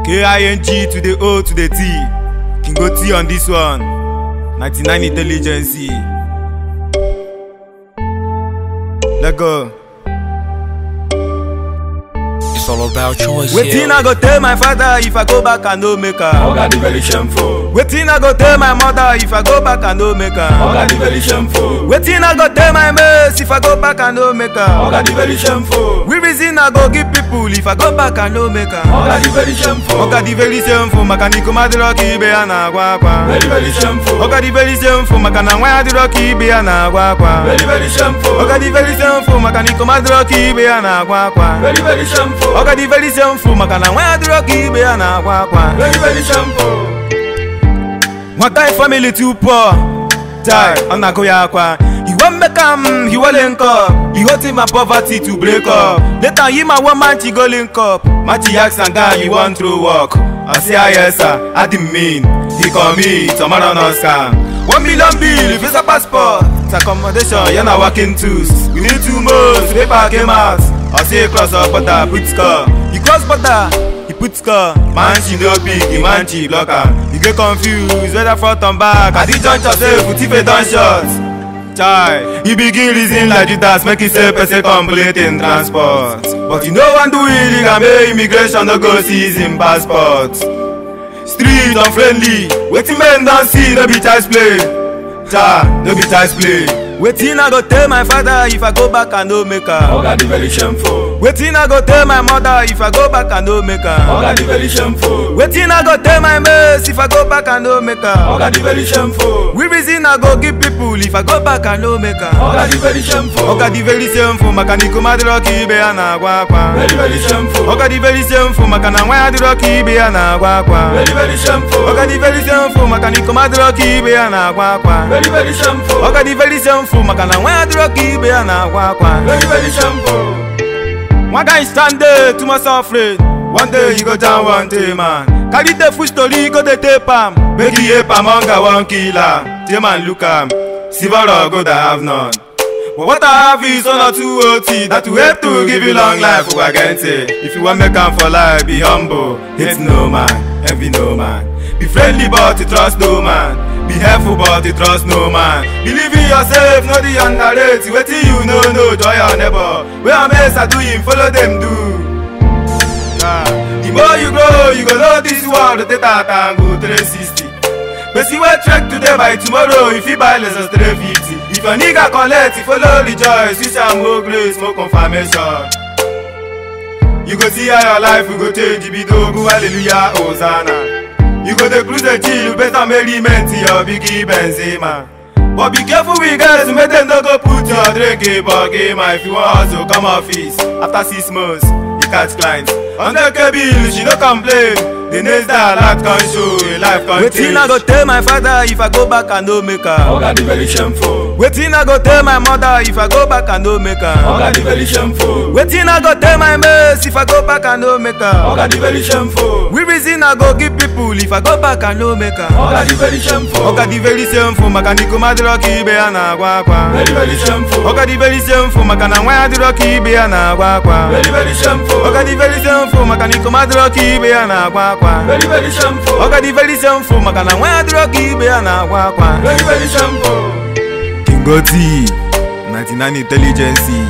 K-I-N-G to the O to the T. King go T on this one. 99 intelligence. Let go. It's all about choice. Wetin yeah. I go tell my father if I go back and no make am? Oga the very shameful. Wetin I go tell my mother if I go back and no make am? Oga the very shameful. Wetin I go tell my mates if I go back and no make am? Oga the very shameful. We reason I go give people if I go back and no make am? Oga the very shameful. Oga dị very shameful maka na ikom adịrọ ka ibe ya na-agwa akwa Very very shameful. Oga dị very shameful maka na nwa ya adịrọ ka ibe ya na-agwa akwa Very very shameful. Oga dị very shameful maka na ikom adịrọ ka ibe ya na-agwa akwa Very very shameful. Oga dị very shameful maka na nwa ya adịrọ ka ibe ya na-agwa akwa Very very shameful. Nwata family too poor die ọ na-agụ ya akwa He wan make am he wan link up He hoping my poverty to break up Later him and one man she go link up Machi ask am guy you wan throw work I say ah yes sir I didn't mean He call me tomorrow no scam One million bill visa passport It's accommodation yeah na working tools We need two months paper came out I say cross up border put score He cross border he put score man she no big the man she block am he get confused whether front and back at the juncture say futife don short chai he begin reason like judas make he say person complete in transport but he no wan do illegal make immigration no go seize him passport street unfriendly wetin men don see no be child's play cha no be child's play wetin i go tell my father if i go back and no make am Oga the very shameful. wetin i go tell my mother if i go back and no make am. Oga the very shameful. wetin i go tell my mates if i go back and no make am. Oga the very shameful. we reason i go give people if i go back and no make am. Oga the very shameful. ọka dị very shameful maka na ikom adịrọ ka ibe ya na-agwa akwa. Very very shameful. ọka dị very shameful maka na nwa ya adịrọ ka ibe ya na-agwa akwa. Very very shameful. ọka dị very shameful maka na ikom adịrọ ka ibe ya na-agwa akwa. Very very shameful. ọka dị very shameful maka na nwa ya adịrọ ka ibe ya na-agwa akwa. Very very shameful. One guy stand there too much afraid. One day you go down one day man. Carry the full story go dey tape am. Make he ape am hunger wan kill am. Tay man look am. Silver or gold I have none. But what I have is one or two OT that will help to give you long life Ugagente. If you wan make am for life, be humble. Hate no man, envy no man. Be friendly but you trust no man. Be helpful but you trust no man. Believe in yourself, no the underrate. Wetin you know, no joy your neighbor. Where am I do him, follow them do. Ah, the more you grow, you go know this world rotate out and go 360. Person wey trek today by tomorrow, you fit buy less than 350. If your nigga collect, you follow rejoice, wish am more grace, more confirmation. You go see how your life will go change, be dogu, hallelujah, hosanna. You go dey cruise the chill, you better merriment to your biggie Benzema. But be careful with guys, make them no go put your drink in buggy, man. If you want hustle, come office. After six months, you catch clients. On the bill, she no complain. The next day, life can show, your life can Wetin I go tell my father if I go back and no make am? Oga the very shameful. Wetin I go tell my mother if I go back and no make am? Oga the very shameful. Wetin I go tell my mates if I go back and no make am? Oga the very shameful. We reason I go give people if I go back and no make am? Oga the very shameful. Ọka dị very shameful maka na ikom adịrọ ka ibe ya na-agwa akwa. Very very shameful. Ọka dị very shameful maka na nwa ya adịrọ ka ibe ya na-agwa akwa. Very very shameful. Ọka dị very shameful maka na ikom adịrọ ka ibe ya na-agwa akwa. Very very shameful. Ọka dị very shameful maka na nwa ya adịrọ ka ibe ya na-agwa akwa. Very very shameful. King Oti, 99 Intelligence.